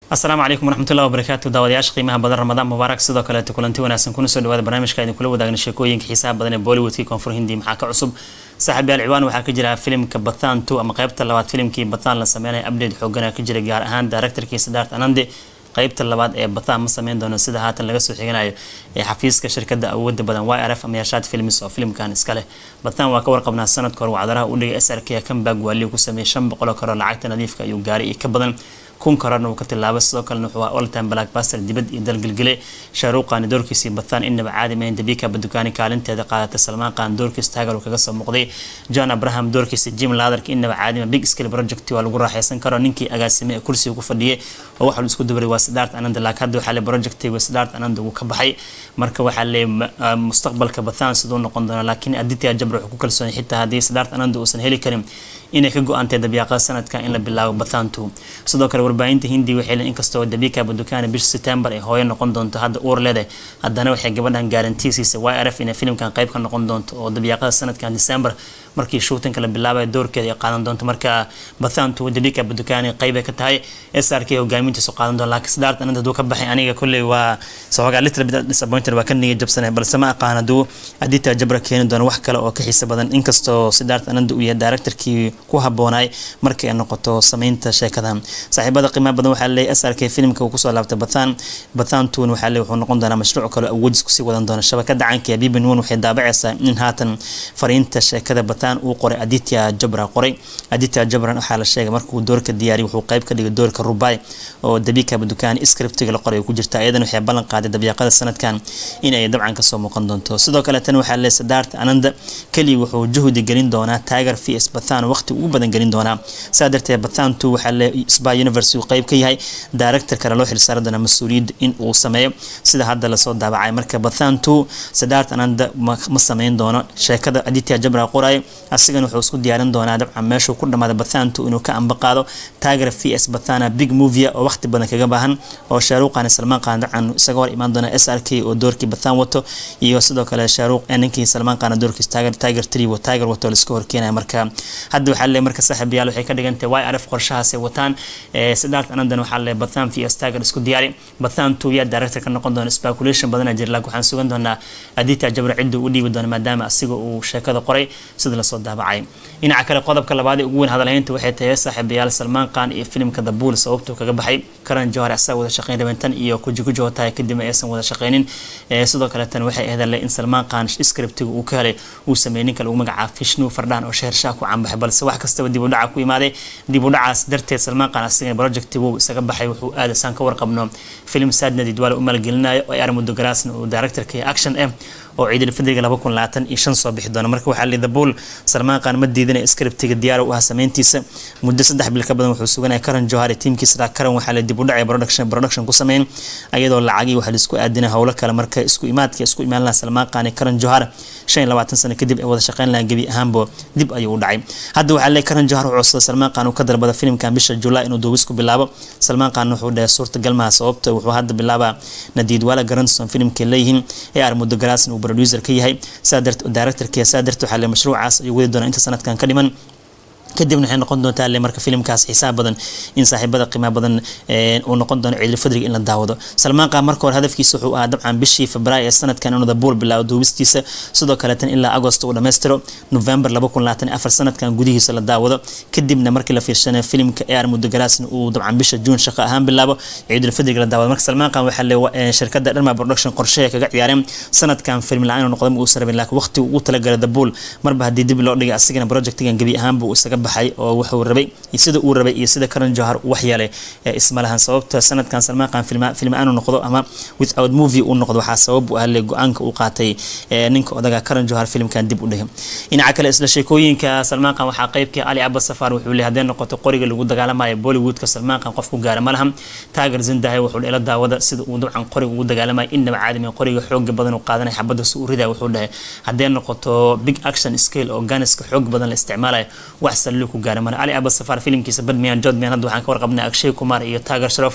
asalaamu calaykum waraxmatullahi wabarakaatu daawadayaasha qiimaha badan ramadaan mubaarak sidoo kaleeto kulanti wanaagsan kuna soo dhawaada barnaamijka idin kula wadaagna sheekooyinka xiisaha badan ee bollywoodkii koonfur hindi maxaa ka cusub saaxiibyaal ciwaan waxaa ka jira filimka bathan two ama qeybta labaad filimkii bathan la sameynaya update xoogana ka jira gaar ahaan directorkii sidaart anande qeybta labaad ee bathan ma sameyn doono sida haatan laga soo xiganayo ee xafiiska shirkada awooda badan y r f ama yaashaad films oo filimkan iska leh bathan waa ka warqabnaa sanadka hore wacdaraha u dhigay s r k kambag waaliyu ku sameeyey shan boqol oo karoo lacagta nadiifka ayuu gaaray iyo ka badan kun kararna uu ka tilaabay sidoo kalena wuxuu ahaa oltime blackbuster dibad iyo dalgelgele shaaruuqaani doorkiisii bathan inaba caadi mahayn dabika badukaani kaalinteeda qaadatay salmaan qaan doorkiis taagal uu kaga soo muuqday john abraham doorkiisa jim ladarka inaba caadima big scale project waa lagu raaxaysan karo ninkii agaasime ee kursiga ku fadhiyay oo waxa isku dabaray waa sidaart ananda laakiin hadda waxaa le projectiga sidaart ananda uu ka baxay marka waxaa le mustaqbalka bathan siduu noqon doona laakiin aditya jabr wuxuu ku kalsoonay xitaa haddii sidaart ananda uusan heli karin inay ka go-antay dabyaaqada sanadka in la bilaabo bathan two sidoo kale warbaahinta hindi waxay leen inkastoo dabika badukaana bisha september ay hooyo noqon doonto hadda uur leedahay haddana waxay gabadhan gaarantiisiisa y r f inay filimkan qayb ka noqon doonto oo dabyaaqada sanadkan december markii shootinka la bilaabay doorkeeda ay qaadan doonto marka bathan two dabika badukaani qeybay ka tahay s r k hogaamintiisu qaadan doon laakiin sidaart ananda haduu ka baxay aniga kolley waa sawagaa little bit disappointed waa ka niga jabsanay balse ma aqaan hadduu adita jabra keeni doono wax kale oo ka xiisa badan inkastoo sidaart ananda uu yahay directorkii ku haboonaay markii ay noqoto sameynta sheekadan saaxiibada qiimaha badan waxaa leeyahay s r k filimka uu kusoo laabtay bathan bathan tun waxaa leeyahay wuxuu noqon doonaa mashruuc kale awoodis kusii wadan doona shabakada caanka ee bibi nuun waxay daabacaysaa in haatan fariinta sheekada bathan uu qoray aditya jabra qoray aditya jabran waxaa la sheegay markuu doorka diyaariyay wuxuu qayb ka dhigay doorka rubai oo dabika badukaan scriptiga la qoray ku jirta iyadan waxay ballan qaaday dabyaqada sanadkan in ay dabcan kasoo muuqan doonto sidoo kale tan waxaa leeyahay sadaart ananda keliya wuxuu juhdi gelin doonaa tiger vs bathan waqti ugu badan gelin doonaa saa darteed bathan two waxaa le spa university uu qayb ka yahay director kale loo xilsaari doonaa mas-uuliyadda in uu sameeyo sida hadda lasoo daabacay marka bathan two sadaart ananda ma sameyn doono sheekada aditya jabra qoray asigana wuxuu isku diyaarin doonaa dabcan meeshuu ku dhamaaday bathan two inuu ka amba qaado tiger vs bathana big movia oo waqti badan kaga baahan oo shaaruuqani salmaan qaan dabcan isaga hor imaan doona s r k oo doorkii bathan wato iyo sidoo kale shaaruuq ninkii salmaan qaana doorkiis tiger tiger three oo tiger wato laiska horkeenaya marka hadda waxaa le marka saaxiibayaal waxay ka dhigantay y r f qorshahaasay wataan sidaart anadan waxaa le bathan vs tiger isku diyaari bathan two yaa director ka noqon doona speculation badana jira laakiin waxaan sugan doonaa adita jabra cidda u dhiibi doona maadaama asiga uu sheekada qoray sida lasoo daabacay dhinaca kale qodobka labaad ee ugu weyn hadalhaynta waxay tahay saaxiibayaal salmaan qaan iyo filimka the bull sababtuu kaga baxay karan johar asaga wada shaqeyn rabentan iyo kujikujo tahay kadibna aysan wada shaqeynin sidoo kale tan waxay ahayd in salmaan qaan scriptiga uu ka helay uu sameeyey ninka lagu magacaabo fishnu fardhan oo shehershaah ku canbaxay balse wax kastaba dib u dhaca ku imaaday dib u dhacaas darteed salmaan qaan asigana projectigu isaga baxay wuxuu aada saan ka warqabno film sadnadi dwaala u maalgelinayo oo ay armudo garaasna uu directorka action eh oo ciidil fadriga laba kun labaatan iyo shan soo bixi doona marka waxaa lida bull salmaan qaan ma diidanaya scriptiga diyaar u ah sameyntiisa muddo saddex bil ka badan wuxuu suganaya karan johari tiimkiisa karan waxaa la dib u dhacay production production ku sameyn ayadoo lacagii waxaa laisku aadinay howlo kale marka isku imaadka isku imaan laha salmaan qaan iyo karan johar shan iyo labaatan sano kadib ay wada shaqeyn lahaan gebi ahaanbo dib ayuu u dhacay hadda waxaa leeyahay karan johar wuxuu codsaday salmaan qaan uu ka dalbada filimkan bisha july inuu duubis ku bilaabo salmaan qaan wuxuu dhahay suurtagal maha sababta wuxuu hadda bilaabaa nadiid waala garanson filimkay leeyihiin ee armudo garaasna uu producer ka yahay saa dart directorka saa dart waxaa le mashruucaas ayuu wadi doonaa inta sanadkan ka dhiman kadibna waxay noqon doontaa le marka filimkaas xisaab badan in saaxiibada qiimaha badan uu noqon doono ciidil fadriga in la daawado salmaan qaan marka hore hadafkiisa wuxuu ahaa dabcan bishii februaayo ee sanadkan inuu dabuul bilaabo duubistiisa sidoo kaleetan ilaa agost uu dhammaystiro november laba kun labaatan afar sanadkan gudihiisa la daawado kadibna markii la fiirsanayo filimka ar mudogaraasna uu dabcan bisha juun shaqo ahaan bilaabo ciidil fadriga la daawado marka salmaan qaan waxaa le shirkada dharma production qorshehe kaga ciyaareen sanadkan film la-aan inuu noqdo ma uusan rabin laakiin waqti uu talagalay dabuul marba haddii dib loo dhigay asigana projectigan gebi ahaanba uu isaga baxay oo wuxuu rabay sida uu rabay iyo sida karan johar wax yeelay isma lahan sababta sanadkan salmaan qaan film aanu noqdo ama without movie uu noqdo waxaa sabab u ahle go-aanka uu qaatay ninka odaga karan johar filimkan dib u dhigay dhinaca kale isla sheekooyinka salmaan qaan waxaa qeybkii ali cabas safar wuxuu leeyahay haddee noqoto qoriga lagu dagaalamayo bollywoodka salmaan qaan qof ku gaara ma lahan taager zindahay wuxuu ila daawada sida uu dabcan qoriga ugu dagaalamayo innaba caadami qoriga xooga badan uu qaadanay xabada su urida wuxuu dhahay haddee noqoto big action scale oo ganiska xoog badan la isticmaalayo wax sallu ku gaara male ali abasafar filimkiisa badmiyan jodmiyan hadda waxaan ka warqabnay akshay kumar iyo taager sharof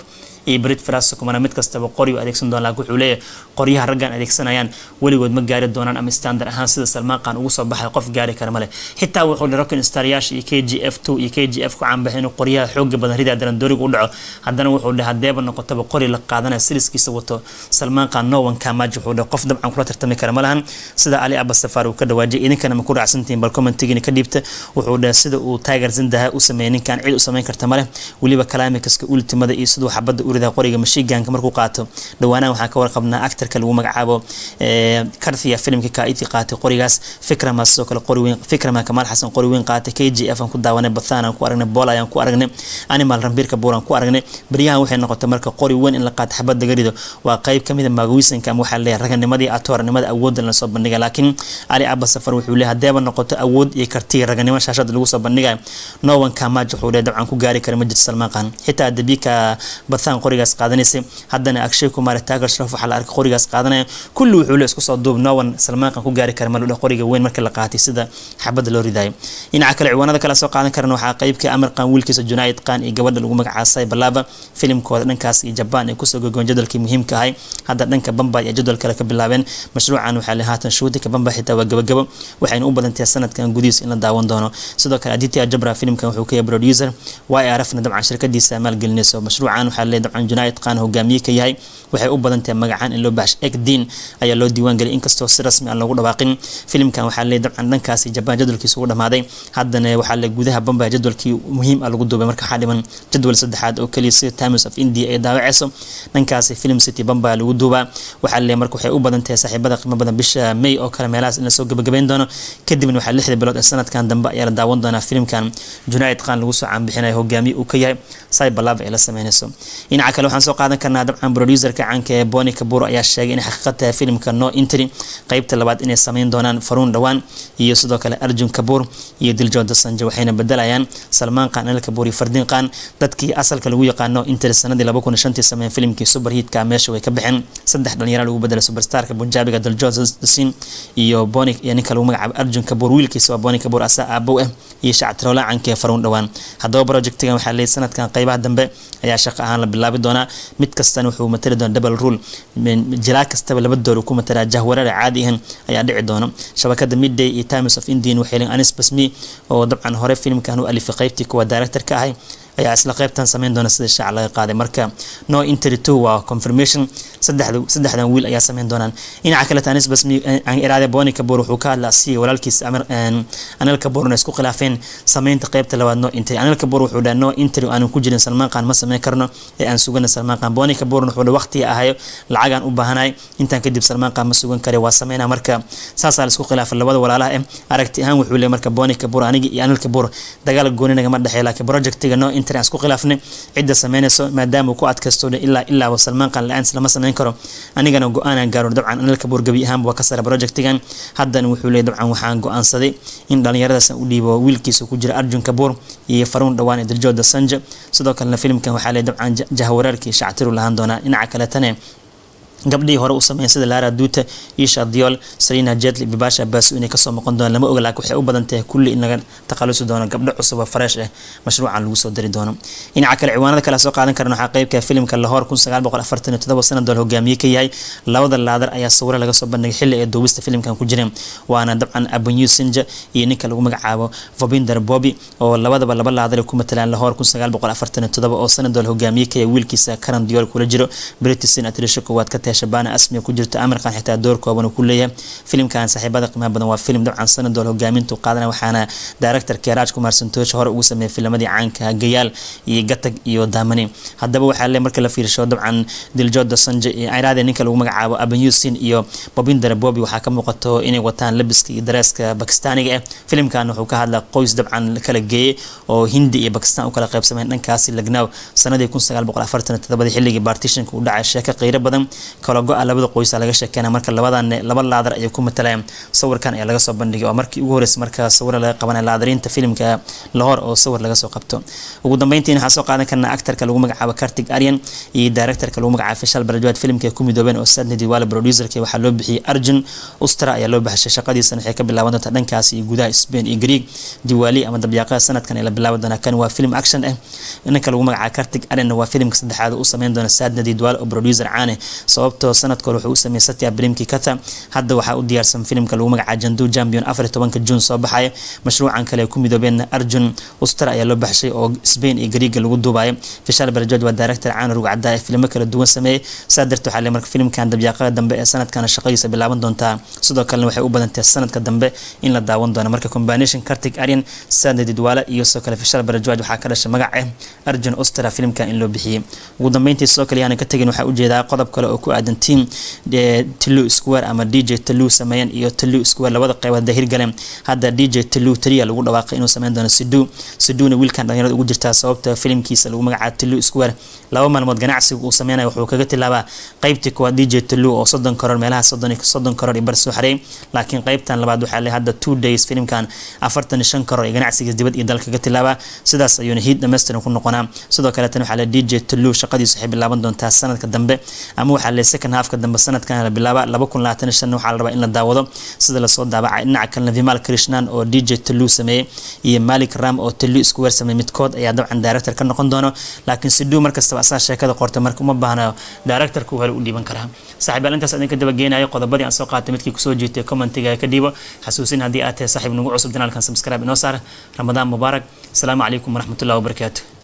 iyo brit fras kumana mid kastaba qori u adeegsan doona laakiin wuxuu leeyahay qoryaha raggan adeegsanayaan weligood ma gaari doonaan ama standard ahaan sida salmaan qaan ugu soo baxay qof gaari kara male xitaa wuxuu dhi rockin staryaasha iyo k g f two iyo k g f ku caanbaxay inuu qoryaha xooga badan ridaa darandooriga u dhaco haddana wuxuu dhaha hadeeba noqotaba qori la qaadanaya siriskiisa wato salmaan qaan nowan kamaj wuxuu dhaha qof dabcan kula tartami kara ma lahan sida ali abba safar uu ka dhawaajiyay idinkana ma ku raacsantihiin bal commentigiina ka dhiibta wuxuu dhaha sida uu tiger zindaha u sameeyay ninkan cid u samayn karta male weliba kalaamikaska ultimada iyo siduu xabadda u ridaa qoriga mashiigaanka markuu qaato dhawaanahan waxaan ka warqabnaa actarka lagu magacaabo karthia filimka kaaiti qaatay qorigaas fikrama sidoo kale qori weyn fikrama kamaal xasan qori weyn qaatay k g f aan ku daawanay bathan aan ku aragnay bool ayaan ku aragnay animal rambiirka buur aan ku aragnay beryahan waxay noqotay marka qori weyn in la qaato xabadda garido waa qayb kamid a magawiisanka ama waxaa leeyahay raganimadii atoornimada awoodda lasoo bandhigay laakiin ali abba safar wuxuu leeyahay hadeeba noqoto awood iyo karti raganimo shaashada lagu soo bandhigayo no one kamaj wuxuu leeyahay dabcan ku gaari kara ma jirto salmaan qaan xitaa dabika bathan qorigaas qaadanaysay haddana akshay kumar taagar sharaf waxaa la arkay qorigaas qaadanaya kulli wuxuu leeyahay isku soo duub no one salmaan qaan ku gaari kara ma ludha qoriga weyn marka la qaatay sida xabadda loo ridayo dhinaca kale ciwaanada kale soo qaadan karana waxaa qaybka amar qaan wiilkiisa junaayid qaan iyo gabadha lagu magacaasay balaba filimkooda dhankaas iyo jabaan ay kusoo gogoon jadwalkii muhiimka ahay hadda dhanka bamba iyo jadwal kale ka bilaabeen mashruucan waxaa le haatan shuutinka bamba xitaa waa gabagabo waxayna u badantahay sanadkan gudihiis in la daawan doono sidoo kale aditya jabra filimkan wuxuu ka yahay producer y r fna dabcan shirkadiisa maalgelinayso mashruucan waxaa le dabcan junaayid qaan hogaamiye ka yahay waxay u badan tahay magacaan in loo baxsho egdiin ayaa loo diiwaan geliyay inkastoo si rasmi aan loogu dhawaaqin filimkan waxaa le dabcan dhankaasi jabaan jadwalkiisa ugu dhamaaday haddana waxaa le gudaha bamba jadwalkii muhiim ah lagu duubay marka waxaa dhiman jadwal saddexaad oo keliya sida times of india ay daawaceyso dhankaasi film city bamba lagu duubaa waxaa le marka waxay u badan tahay saaxiibada qiimo badan bisha may oo kale meelahaas in lasoo gabagabeyn doono kadibna waxaa lixda bilood ee sanadkan dambe ayaa la daawan doonaa filimkan junaayid qaan lagu soo caanbixinayo hogaamiye uu ka yahay cyberlab ay la sameynayso dhinaca kale waxaan soo qaadan karnaa dabcan producerka caanka ee boni kabur ayaa sheegay inay xaqiiqad tahay filimka no intry qeybta labaad inay sameyn doonaan faruun dhawaan iyo sidoo kale arjun kabuur iyo diljooda sanje waxayna bedelayaan salmaan qaan anil kabuur iyo fardiin qaan dadkii asalka lagu yaqaano intry sanadii laba kun shantii sameeyeen filimkii superhiitka meesha way ka baxeen saddex dhalinyaro lagu bedelay superstarka bunjaabiga diljooda sin iyo boni iyo ninka lagu magacaabo arjun kabuur wiilkiisa waa boni kabuur asaa aabow ah iyo shacabtiroola canka ee faruun dhawaan haddaba projectigan waxaa leeyahay sanadkan qaybaha dambe ayaa shaqo ahaan la bilaabi doonaa mid kastana wuxuu matali doona double rule jilaa kastaba laba door ku matalaa jahwareer caadi ahan ayaa dhici doona shabakada midday iyo times of indian waxay leeyihin anis basmi oo dabcan hore filimkan u alifay qaybtii kuwa director ka ahay ayaa isla qaybtan sameyn doona sida shaac laga qaaday marka no intry two waa confirmation saddexda saddexdan wiil ayaa sameyn doonaan dhinaca kale tanis basmi iraade boni kabur wuxuu ka hadlaa si walaalkiis amir anil kaburna isku khilaafeen sameynta qaybta labaad no intry anil kabur wuxuu dhaha no intry aanan ku jirin salmaan qaan ma sameyn karno ee aan sugana salmaan qaan boni kaburna wuxuu dhaha waqtiga ahayo lacagaan u baahanahay intaan kadib salmaan qaan ma sugan kare waa sameynaa marka saasaa la isku khilaafay labada walaalaha eh aragti ahaan wuxuu leeyahay marka boni kabur anigi iyo anil kabur dagaal gooni nagama dhexeeya laakiin projectiga no intry aan isku khilaafnay cidda sameynayso maadaama uu ku adkaysto ilaa ilaaba salmaan qaan la-aan lama sameyn karo anigana go-aanaan gaaro dabcan anil kabuur gabi ahaanba waa ka sara projectigan haddana wuxuu leeyahy dabcan waxaan go-aansaday in dhallinyaradaas u dhiibo wiilkiisa ku jira arjun kabuur iyo faruun dhawaan ee diljooda sanja sidoo kalena filimkan waxaa leeyahy dabcan jahawareerkii shactiru lahaan doonaa dhinaca kaletane gabdhihii hore u sameeyeen sida lara duuta isha diol sarina jetli bibasha baasu inay kasoo noqon doonaan lama oga laakiin waxay u badan tahay kulli in laga takhalusi doono gabdho cusub oo fresh ah mashruucan lagu soo dari doono dhinaca kale ciwaanada kale soo qaadan karna waxaa qeybka filimka lahor kun sagaal boqol afartan iyo todoba sanadool hogaamiye ka yahay labada laadar ayaa sawiro laga soo bandhigay xilli ee duubista filimkan ku jireen waana dabcan abenyu sinja iyo ninka lagu magacaabo vobinder bobi oo labadaba laba laadar ay ku matalaan lahor kun sagaal boqol afartan iyo todoba oo sanadool hogaamiye ka yahay wiilkiisa karan diol kula jiro british atrisha koowaad ka tahay shabana asmiya ku jirto amarkan xitaa door kooban uu ku leeyahay filimkan saaxiibada qiimaha badan waa filim dabcan sanadool hogaamintu qaadana waxaana directorka raaj kumar santosh hore ugu sameeyay filamadii caanka gayaal iyo gatag iyo daamani haddaba waxaa le marka la fiirsho dabcan diljooda sanje iraade ninka lagu magacaabo abenyusin iyo bobinder bobi waxaa ka muuqato inay wataan labiska iyo dareeska bakistaaniga ah filimkan wuxuu ka hadlaa qoys dabcan kala geeyay oo hindi iyo bakistan u kala qaybsameen dhankaasi lagnaaw sanadii kun sagaal boqol afartan todobadii xilligii partitionka u dhacay sheeko qiiro badan kala go-a labada qoysa laga sheekeyna marka labadan laba laadar ayay ku matalayaan sawirkan ayaa laga soo bandhigay oo markii ugu horreysay marka sawir laga qabanaya laadariinta filimka lahor oo sawir laga soo qabto ugu dambeyntiin waxaan soo qaadan karnaa actarka lagu magacaabo kartig aryan iyo directorka lagu magacaabo fishal barajwaad filimka ay ku midoobeen oo sadni diwale producerka waxaa loo bixiyey arjun ustra ayaa loo baxshay shaqadiisana waxay ka bilaaban doontaa dhankaas iyo gudaha spain iyo greeg diwaali ama dabyaaqada sanadkan ay la bilaaban doonaa kan waa film action ah ninka lagu magacaabo kartig aryanna waa filimka saddexaad u sameyn doona sadna diwale oo producer caane sababtoo sanadka hore wuxuu u sameeyey satya brimki kata hadda waxaa u diyaarsan filimka lagu magacaabo jandu champion afar tobanka june soo baxaya mashruucan kale ay ku midoobeen arjun ustra ayaa loo baxshay oo spain iyo greega lagu duubayo fishal barajwaad waa director caana rugcada ee filimo kala duwan sameeyey saa darteed waxaa le marka filimkan dabyaaqada dambe ee sanadkana shaqadiisa bilaaban doontaa sidoo kalena waxay u badantahay sanadka dambe in la daawan doono marka combination kartig aryan sadna didwaale iyo sidoo kale fishal barajwaad waxaa ka dhashay magac ah arjun ustra filimkan in loo bixiyey ugu dambeyntii sidoo kale yaana ka tegin waxaa ujeedaa qodob kale oo ku aadan team tlu square ama dj tlu sameeyeen iyo tlu square labada qeybood hirgaleen hadda dj tlu taliya lagu dhawaaqay inuu sameyn doono sidu siduna wiilkan dhalinyarada ugu jirtaa sababta filimkiisa lagu magacaabo tlu square laba maalmood ganacsiga uu sameynaya wuxuu kaga tilaabaa qeybtii kuwaad dj tlu oo soddon karoor meelaha soddon soddon karoor iyo bar soo xareey laakiin qeybtan labaad waxaa le hadda two days filimkan afartan iyo shan karoor iyo ganacsigiis dibad iyo dal kaga tilaabaa sidaas ayuuna hiid dhammaystiran ku noqonaa sidoo kaleetan waxaa le dj tlu shaqadiisu waxay bilaaban doontaa sanadka dambe ama waxaa le second halfka dambe sanadkan la bilaaba laba kun labaatan iyo shan waxaa la rabaa in la daawado sida lasoo daabacay dhinaca kalena vimal krishnan oo dj tlu sameeyey iyo malik ram oo tlu isku weer sameeyey midkood ayaa dabcan director ka noqon doono laakiin siduu markastaba asaa sheekada qortay marka uma baahna directorku hore u dhiiban karaa saaxiib yaal intaas idinka dabageenayo qodobadii aan soo qaatay midkii kusoo jeetay commentiga ka dhiibo xasuusin haddii aad tahay saaxiib nagu cusub janaalkan subscribe inoo saar ramadaan mubaarak asalaamu calaykum waraxmatullahi wabarakaatu